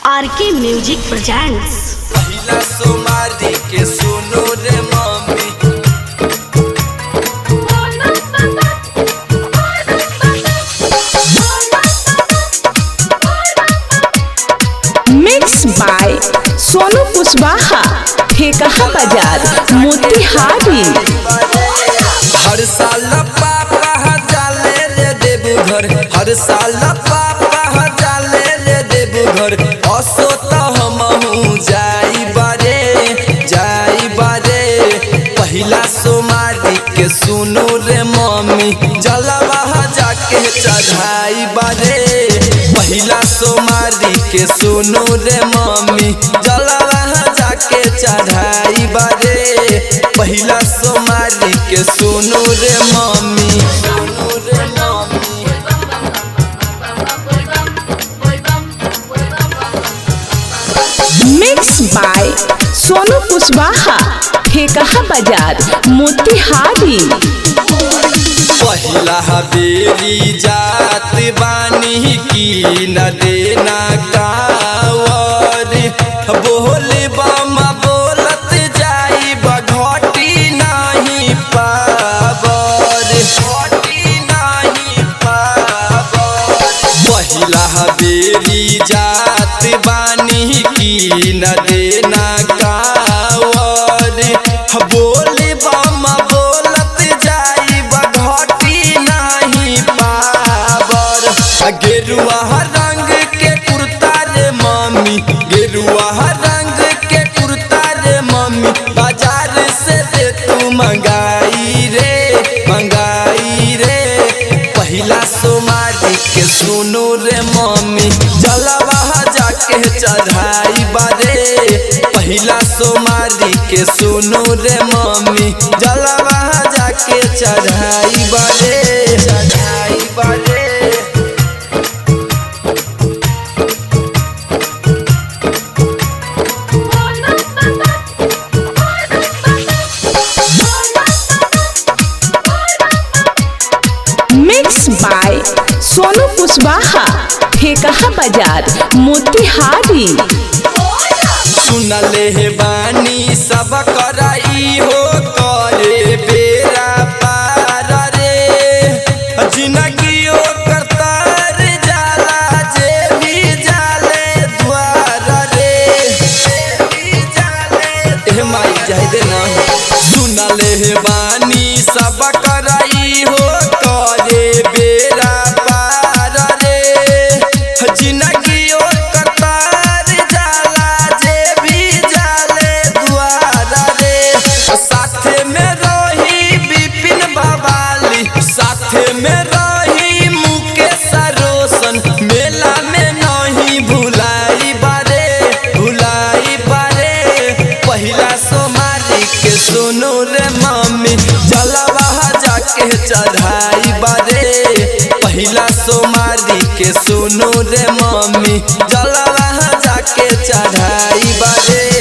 आर के music presents पहिला सोमारी के सुनो रे mummy mix by Sonu Kushwaha ठेकहा बाजार मोतिहारी हर साल पापा जाले रे देवघर हर साल पापा जाले रे देवघर असो त हमहू जाई बारे जाई बारे पहिला सोमारी के सुनो रे मम्मी जलवा जाके चढ़ाई बारे पहिला सोमारी के सुनो रे मम्मी जलवा जाके चढ़ाई बारे पहिला सोमारी के सुनो रे मम्मी सुनो रे mummy mix by Sonu Kushwaha ठेकहा बाजार मोतिहारी पहिला बेरी जात बानी की न देना कावर बोल बम बोलत जाई बघटी नहीं पावर घटी नहीं पावर पहिला बेरी जात बानी की न देना कावर बोल बम बोलत जाई बघटी नहीं पावर गेरुआ रंग के कुर्ता रे मम्मी गेरुआ रंग के कुर्ता रे मम्मी बाजार से दे तू मंगाई रे मंगाई रे पहिला सोमारी के सुनो रे मम्मी जलवा जाके चढ़ाई बारे पहिला सोमारी के सुनो रे मम्मी जलवा जाके चढ़ाई बारे चढ़ाई बारे मिक्स बाय सोनू कुशवाहा ठेकहा बाजार मोतिहारी सुनले हे बानी सब कराई हो करे बेरा पार रे जिंदगी ओ करतार जाला जे भी जाले द्वार रे जे भी जाले ए माई जाय दे ना सुनले हे बानी सब कराई हो करे बेरा पार रे जिंदगी ओ करतार जाला जे भी जाले द्वार रे साथे में रही विपिन बवाली साथे में रही मुकेश रोशन मेला में नहीं भुलाई बारे भुलाई बारे पहिला सोमारी के सुनो रे मम्मी जलवा जाके चढ़ाई बारे पहिला सोमारी के सुनो रे मम्मी जलवा जाके चढ़ाई बारे